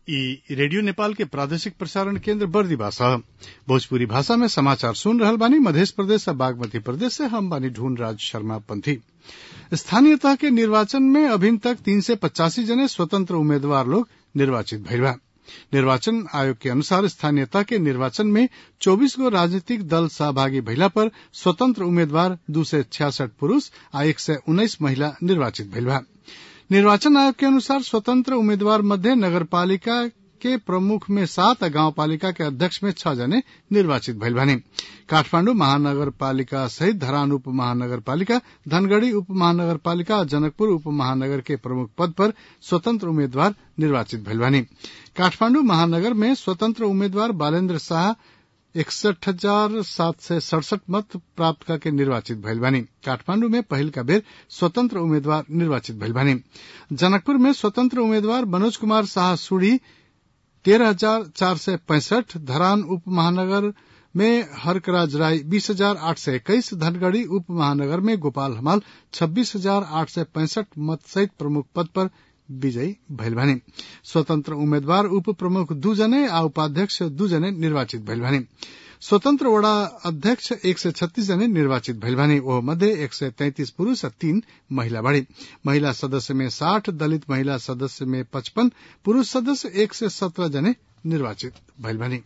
इ रेडियो नेपाल के प्रादेशिक प्रसारण केन्द्र बर्दिवास ह भोजपुरी भाषा में समाचार सुन रहल बानी मधेश प्रदेश आ बागमती प्रदेश से हम बानी ढूंढ राज शर्मा पंथी स्थानीय तह के निर्वाचन में अभिन तक तीन सय पचासी जने स्वतंत्र उम्मेद्वार लोग निर्वाचित भइल बा निर्वाचन आयोग के अनुसार स्थानीय तह के निर्वाचन में चौबीस गो राजनीतिक दल सहभागी भइला पर स्वतंत्र उम्मेद्वार दू सय छियासठ पुरूष आ एक सय उन्नाइस महिला निर्वाचित भइल बा निर्वाचन आयोग के अनुसार स्वतंत्र उम्मीदवार मध्य नगरपालिका के प्रमुख में सात आ गाउँपालिका के अध्यक्ष में छह जने निर्वाचित भइल बानी काठमाण्डु महानगरपालिका सहित धरान उप महानगरपालिका धनगढ़ी उप महानगरपालिका आ जनकपुर उप महानगर के प्रमुख पद पर स्वतंत्र उम्मीदवार निर्वाचित भइल बानी काठमाण्डु महानगर में स्वतंत्र उम्मीदवार बालेन्द्र शाह इकसठ हजार सात सय सड़सठ मत प्राप्त करके निर्वाचित भइल बानी काठमाण्डु में पहिल का बेर स्वतंत्र उम्मीदवार निर्वाचित भइल बानी जनकपुर में स्वतंत्र उम्मीदवार मनोज कुमार शाह सुढ़ी तेरह हजार चार सय पैंसठ धरान उप महानगर में हरकराज राय बीस हजार आठ सय इक्कीस धनगढ़ी उप महानगर में गोपाल हमाल छब्बीस हजार आठ सय पैंसठ मत सहित प्रमुख पद पर विजयी भइल बानी स्वतंत्र उम्मेद्वार उप प्रमुख दू जने आ उपाध्यक्ष दू जने निर्वाचित भइल बानी स्वतंत्र वडा अध्यक्ष एक सय छत्तीस जने निर्वाचित भइल बानी ओह मध्ये एक सय तैंतिस पुरूष आ तीन महिला बाड़ी महिला सदस्य में साठ दलित महिला सदस्य में पचपन पुरूष सदस्य एक सय सत्रह जने निर्वाचित भइल बानी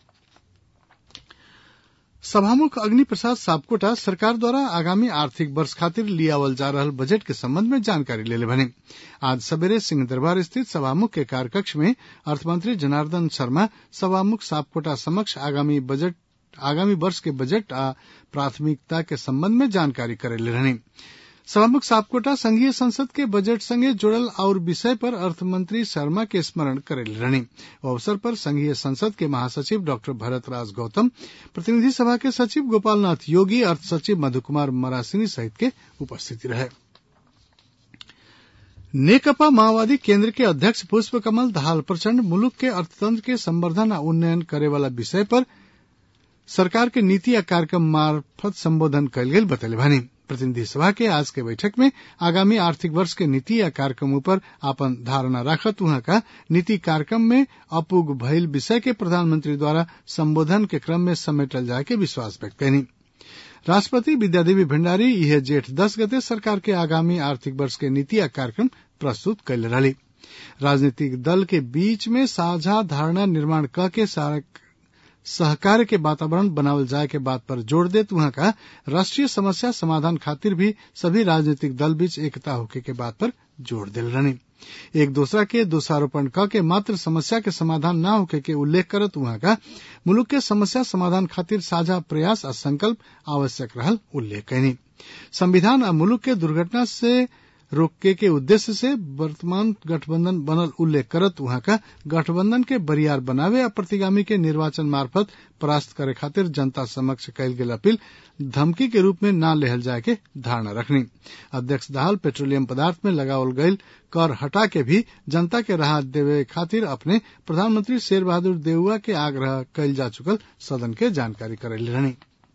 सभामुख अग्नि प्रसाद सापकोटा सरकार द्वारा आगामी आर्थिक वर्ष खातिर लियावल जा रहल बजट के संबंध में जानकारी लेले बने आज सवेरे सिंह दरबार स्थित सभामुख के कार्यकक्ष में अर्थमंत्री जनार्दन शर्मा सभामुख सापकोटा समक्ष आगामी बजट आगामी वर्ष के बजट आ प्राथमिकता के संबंध में जानकारी करेले रहनी सभामुख सापकोटा संघीय संसद के बजट संगे जुड़ल और विषय पर अर्थमंत्री शर्मा के स्मरण करेल रहनी अवसर पर संघीय संसद के महासचिव डॉक्टर भरत राज गौतम प्रतिनिधि सभा के सचिव गोपालनाथ योगी अर्थ सचिव मधु कुमार मरासिनी सहित के उपस्थिति रहे नेकपा माओवादी केन्द्र के अध्यक्ष पुष्प कमल दाहाल प्रचण्ड मुलुक के अर्थतंत्र के संवर्धन आ उन्नयन करे वाला विषय पर सरकार के नीति या कार्यक्रम मार्फत संबोधन कयल गेल बतैले भानी प्रतिनिधि सभा के आज के बैठक में आगामी आर्थिक वर्ष के नीति या कार्यक्रम पर आपन धारणा राखत उहाँ का नीति कार्यक्रम में अपुग भइल विषय के प्रधानमंत्री द्वारा संबोधन के क्रम में समेटल जाए के विश्वास व्यक्त कैनी राष्ट्रपति विद्यादेवी भण्डारी यह जेठ दस गते सरकार के आगामी आर्थिक वर्ष के नीति या कार्यक्रम प्रस्तुत कैले रही राजनीतिक दल के बीच में साझा धारणा निर्माण क के सहकार के वातावरण बनावल जाए के बात पर जोर देत वहां का राष्ट्रीय समस्या समाधान खातिर भी सभी राजनीतिक दल बीच एकता होके के बात पर जोर दिल रहनी एक दूसरा के दोषारोपण क के मात्र समस्या के समाधान न होके के उल्लेख करत वहां का मुलुक के समस्या समाधान खातिर साझा प्रयास आ संकल्प आवश्यक रहल उल्लेख कैनी संविधान आ मुलुक के दुर्घटना से रोके के उद्देश्य से वर्तमान गठबंधन बनल उल्लेख करत वहां का गठबंधन के बरियार बनावे आ प्रतिगामी के निर्वाचन मार्फत परास्त करे खातिर जनता समक्ष कयल गेल अपील धमकी के रूप में न लेहल जाए के धारणा रखनी अध्यक्ष दाहाल पेट्रोलियम पदार्थ में लगावल गयल कर हटा के भी जनता के राहत देवे खातिर अपने प्रधानमंत्री शेर बहादुर देउआ के आग्रह कयल जा चुकल सदन के जानकारी करेली रहनी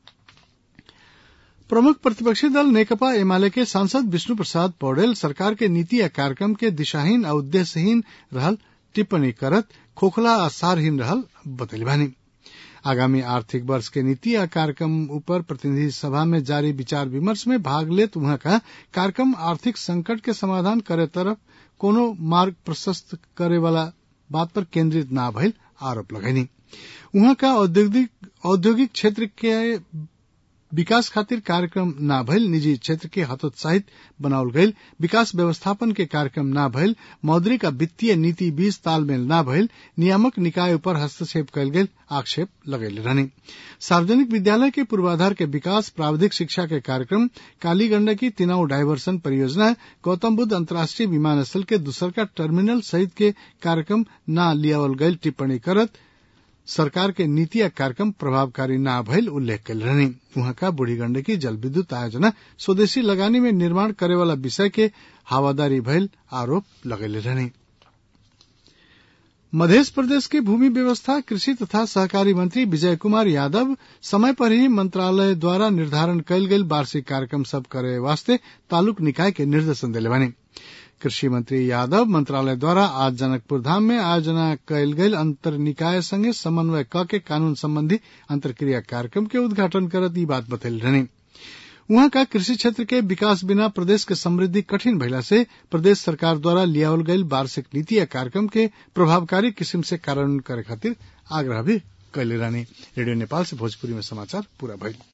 प्रमुख प्रतिपक्षी दल नेकपा एमाले के सांसद विष्णु प्रसाद पौडेल सरकार के नीति या कार्यक्रम के दिशाहीन आ उद्देश्यहीन रहल टिप्पणी करत खोखला आ सारहीन रहल बतैली बानी आगामी आर्थिक वर्ष के नीति या कार्यक्रम ऊपर प्रतिनिधि सभा में जारी विचार विमर्श में भाग लेत वहां का कार्यक्रम आर्थिक संकट के समाधान करे तरफ कोनो मार्ग प्रशस्त करे वाला बात पर केंद्रित न भइल आरोप लगैनी वहां का औद्योगिक औद्योगिक क्षेत्र के विकास खातिर कार्यक्रम न भइल निजी क्षेत्र के हतोत्साहित बनावल गईल विकास व्यवस्थापन के कार्यक्रम न भइल मौद्रिक आ वित्तीय नीति बीच तालमेल न भइल नियामक निकाय ऊपर हस्तक्षेप कयल गेल आक्षेप लगैले रहनी सार्वजनिक विद्यालय के पूर्वाधार के विकास प्राविधिक शिक्षा के कार्यक्रम काली गंडकी तिनाऊ डायवर्सन परियोजना गौतम बुद्ध अंतर्राष्ट्रीय विमानस्थल के दूसरका टर्मिनल सहित के कार्यक्रम न लियावल गईल टिप्पणी करत सरकार के नीति या कार्यक्रम प्रभावकारी न भइल उल्लेख कल रहनी वहां का बूढ़ी गंडकी जल विद्युत आयोजना स्वदेशी लगानी में निर्माण करे वाला विषय के हवादारी भइल आरोप लगेले रहनी मध्य प्रदेश के भूमि व्यवस्था कृषि तथा सहकारी मंत्री विजय कुमार यादव समय पर ही मंत्रालय द्वारा निर्धारण कयल गेल वार्षिक कार्यक्रम सब करे वास्ते तालुक निकाय के निर्देशन दिले बानी कृषि मंत्री यादव मंत्रालय द्वारा आज जनकपुर धाम में आयोजना कयल गेल अंतर निकाय संगे समन्वय क के कानून संबंधी अंतरक्रिया कार्यक्रम के उद्घाटन करत ई बात बतैल रहनी उहाँ का कृषि क्षेत्र के विकास बिना प्रदेश के समृद्धि कठिन भइला से प्रदेश सरकार द्वारा लियावल गईल वार्षिक नीति या कार्यक्रम के प्रभावकारी किसिम से कार्यान्वयन करे खातिर आग्रह भी कैले रहनी रेडियो नेपाल से भोजपुरी में समाचार पूरा भइल